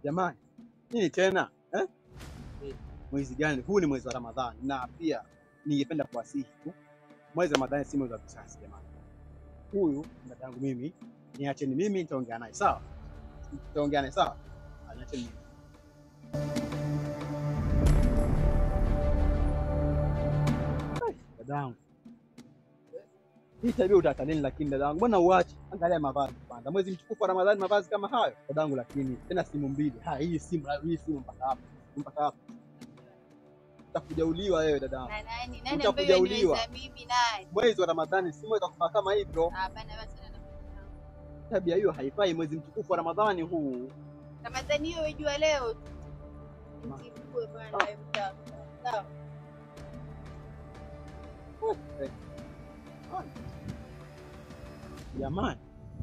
Jamani, nini tena eh? Mwezi gani huu? Ni mwezi wa Ramadhani, na pia ningependa kuwasihi tu, mwezi wa Ramadhani si mwezi wa visasi jamani. Huyu dada yangu mimi, niacheni mimi, nitaongea naye sawa, nitaongea naye sawa, Ah, niacheni mimi. Ai, Dadangu, hii tabia utaacha nini? Lakini dadangu, mbona uache? Angalia mavazi kwanza, mwezi mtukufu wa Ramadhani, mavazi kama hayo dadangu. Lakini tena simu mbili, ha, hii simu hii simu mpaka hapa mpaka hapa, utakujauliwa wewe dadangu. Na nani nani Utakuja ambaye uliwa. niweza mimi naye? Mwezi wa Ramadhani si mwezi wa kufaa kama hivyo. Hapana basi na Tabia hiyo haifai, mwezi mtukufu wa Ramadhani huu. Ramadhani hiyo wajua leo tu. Msifuwe bwana wewe mtaka. Sawa. Eh. Jamani,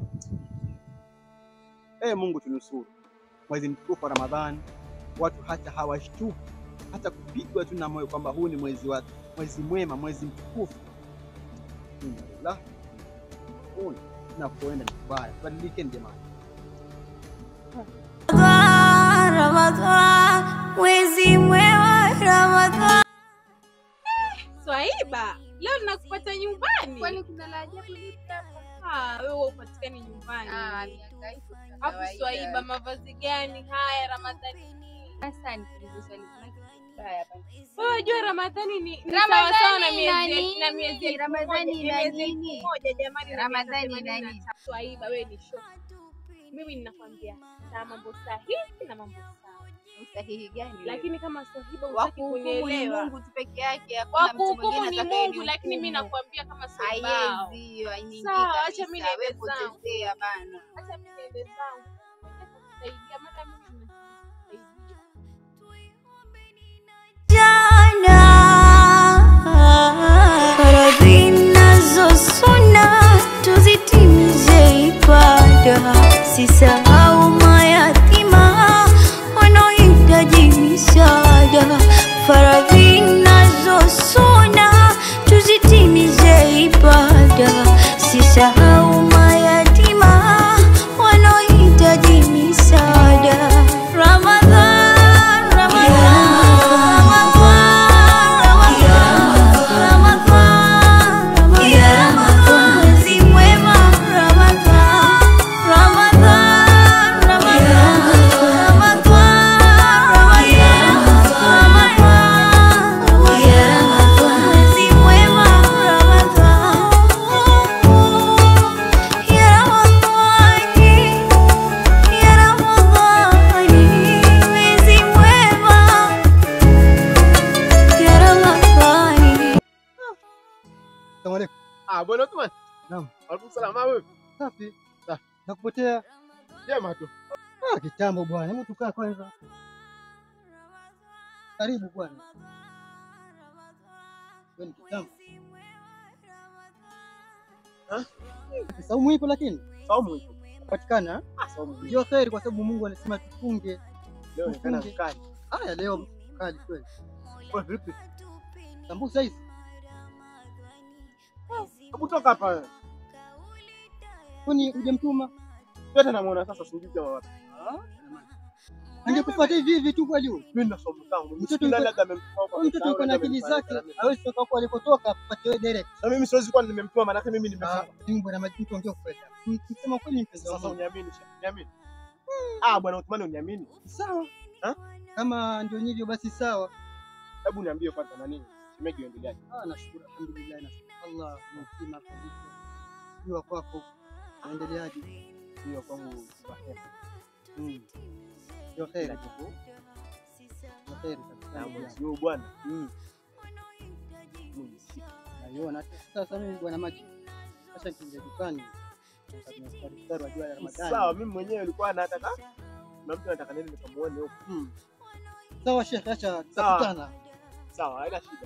ee Mungu tunusuru, mwezi mtukufu wa Ramadhani, watu hata hawashtuki hata kupigwa tu na moyo kwamba huu ni mwezi wa mwezi mwema, mwezi mtukufu. Inna lillahi wa inna ilaihi raji'un. Tunapoenda ni kubaya, tubadilikeni jamani. Ramadhan, Ramadhan, mwezi mwema Ramadhan. Swaiba, leo nakupata nyumbani. Kwani kuna la ajabu lipi hapa? Ah, wewe upatikani nyumbani. Ah, mihangaiko tu ya Hapo kawaida. Swaiba, mavazi gani haya Ramadhani? Sasa nikuulize swali kuna kitu kibaya hapa. Wewe unajua Ramadhani ni ni Ramadhani sawa sawa na ina miezi nini? na miezi elfu Ramadhani moja, ina miezi elfu nini? moja jamani. na Ramadhani miaka ina themanini nini? na tatu. Swaiba, wewe ni shoga. Mimi ninakwambia na mambo sahihi na mambo sawa. Usahihi gani? Lakini kama Swahiba wa hutaki kuhukumu ni kunielewa. Mungu tu peke yake, Wa hakuna mtu kuhukumu mwingine ni atakaye Mungu, lakini mimi nihukumu. nakwambia kama Swaiba. Haiwezi hiyo, hainiingii Sawa, acha kabisa. mimi niende Wewe zangu. potezea bana. Acha mimi niende zangu. Nataka kusaidia, maana mimi ninasaidia. Jana faradhi nazo suna tuzitimize ibada, sisahau mayatima wanaohitaji misaada. Faradhi nazo suna tuzitimize ibada, sisahau mayatima wanaohitaji misaada. Ramadhan, Ramadhan, Asalamu alaykum. Ah, bwana Uthman. Naam. Alaikum salaam. Ah, wewe. Safi. Nakupotea. Jema tu. Ah, kitambo bwana, hebu tukaa kwanza. Karibu bwana. Wewe ni kitambo. Ha? Saumu ipo lakini Saumu ipo. patikana. Ah, saumu ipo. Ndio kheri kwa sababu Mungu anasema tufunge. Leo nikana Tufunge. mkali. Haya leo kali kweli. Wewe vipi? Sambusa hizi. Hebu toka hapa wewe. Kwani hujamtuma? Yote namuona sasa usingizi wa wapi? Angekufuata hivi hivi tu kweli huyu. Mimi na saumu zangu. Mtoto Mtoto yuko- labda amemtoa kwa Huyu mtoto yuko na akili zake. Hawezi toka huko alikotoka apate wewe direct. Na mimi siwezi kuwa nimemtoa maana mimi Ah, nimefunga. mimi bwana majibu tuongee kweli. Msema kweli mpenzi Sasa wangu. uniamini, Sheikh. Uniamini. Ah, bwana Uthman uniamini. Sawa. Ha? Kama ndio hivyo basi sawa. Hebu niambie kwanza na nini? Shemeji uendeleaje? Ah, nashukuru alhamdulillah, nashukuru Allah mzima kabisa. Jua kwako naendeleaje? Hiyo kwangu kwa heri. Mm. Ndio kheri, Kila kitu. ndio kheri kabisa. Na mwezi huu bwana. Mm. Mungu si- Naiona hata sasa mimi bwana maji. Sasa nikiingia dukani tunastari wa jua la Ramadhani. Sawa, mimi mwenyewe nilikuwa nataka na mtu anataka nini nikamuone huko. Mm. Sawa Sheikh, acha tutakutana. Sawa, haina shida.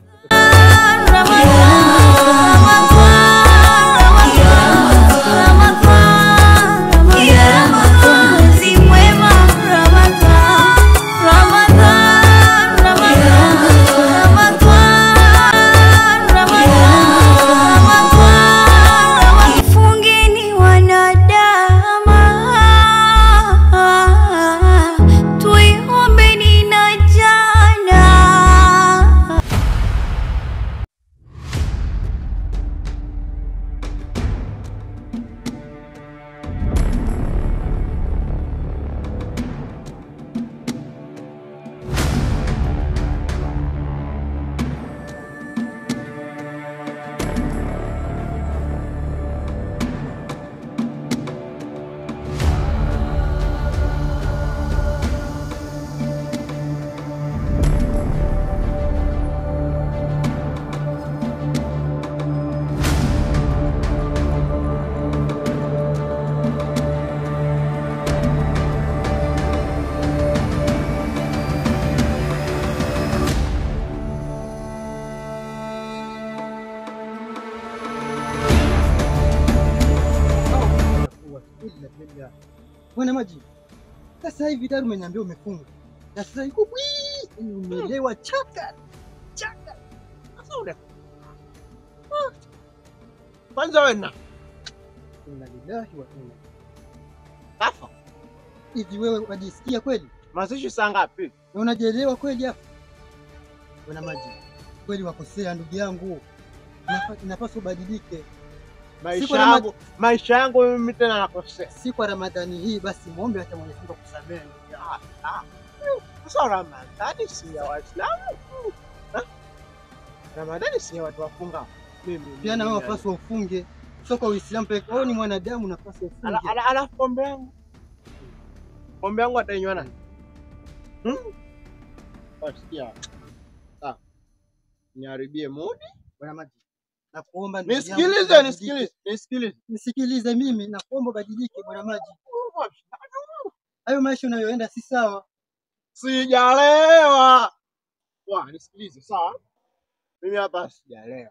Fungeni wanadama, kweli na kweli ya. Bwana Maji. Sasa hivi tayari umeniambia umefunga. Na sasa iko bwi, yaani umeelewa chaka. Chaka. Sasa una kwanza wewe na Inna lillahi wa inna. kafa Hivi wewe wajisikia kweli? mazishi saa ngapi? Na unajielewa kweli hapa? Bwana Maji. Kweli wakosea ndugu yangu. Inafa- Inapaswa ubadilike. Maisha Siku na ma- yangu maisha yangu mimi tena nakosea. Si kwa Ramadhani hii basi muombe hata Mwenyezi Mungu akusamehe ndugu yangu. Sasa Ramadhani si ya Waislamu. Ha? Ramadhani si ya watu wafunga. Mimi Pia na wewe mimi- unapaswa ufunge. Sio kwa Uislamu pekee. Wewe ni mwanadamu unapaswa Ala- ufunge. ala- Alafu pombe yangu pombe yangu atainywa nani? Hmm? Wasikia. Sawa. Niharibie mudi. Bwana Maji. Nakuomba ndugu yangu Nisikilize, ubadilike. nisikilize, nisikilize. Nisikilize mimi, nakuomba ubadilike Bwana Maji. Hayo maisha unayoenda si sawa. Sijalewa. Wa, nisikilize, sawa? Mimi hapa sijalewa.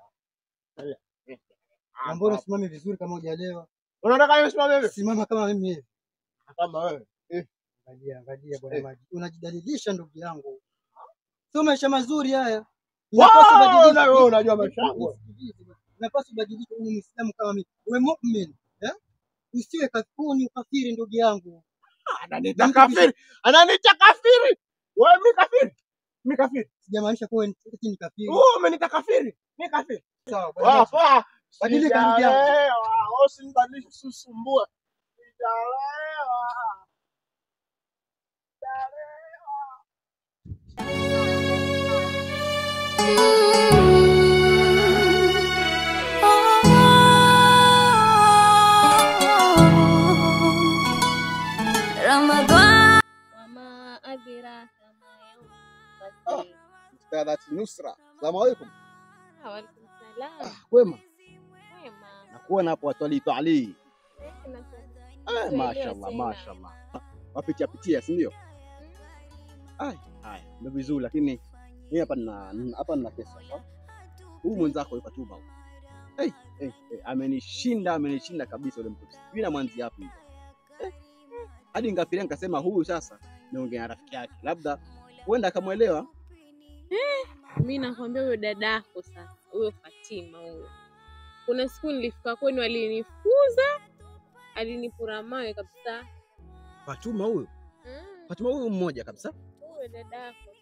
Na mbona usimame vizuri kama hujalewa? Unataka nisimame vipi? Simama kama mimi hivi. Kama wewe. Angalia, angalia Bwana Eh. Maji. Unajidalilisha ndugu yangu. Sio maisha mazuri haya. Wow, Unapaswa ubadilike. na wewe unajua maisha yangu. Nisikilize bwana. Unapaswa ubadilike uwe Muislamu kama mimi. Uwe mu'min. Eh? Usiwe kafuni ukafiri ndugu yangu. Ananiita kafiri. Ananiita kafiri. Wewe mi kafiri. Mi kafiri. Sijamaanisha kuwa eti ni kafiri. Wewe umeniita kafiri. Mi kafiri. Sawa Bwana Maji. Wapa. Badilika ndugu yangu. Sijalewa. Usinibadilishe usisumbue. Sijalewa. Ramadhan Wama adraka ma yawmul fath. Ustadhati Nusra, salamu alaikum. Waalaikum salam. Kwema, Wema. nakuona hapo watwalitu Ali. Kuna Ah, Tuelewe mashallah, tena. mashallah. Wapitia pitia, si ndio? Ai, haya, ndio vizuri, lakini mimi hapa nina hapa nina pesa hapa. Huyu mwenzako yuko Tuba huyu. Hey, hey, hey, amenishinda, amenishinda kabisa yule mtu. Sijui na mwanzi hapo hivi. Eh, hadi ngafiria nikasema huyu sasa niongea na rafiki yake, labda huenda akamwelewa. mi nakwambia huyo dadako sasa, huyo Fatima huyo, kuna siku nilifika kwenu, alinifuza alinipura mawe kabisa. Fatuma huyu, Mm, Fatuma huyu mmoja kabisa. Huyo dadako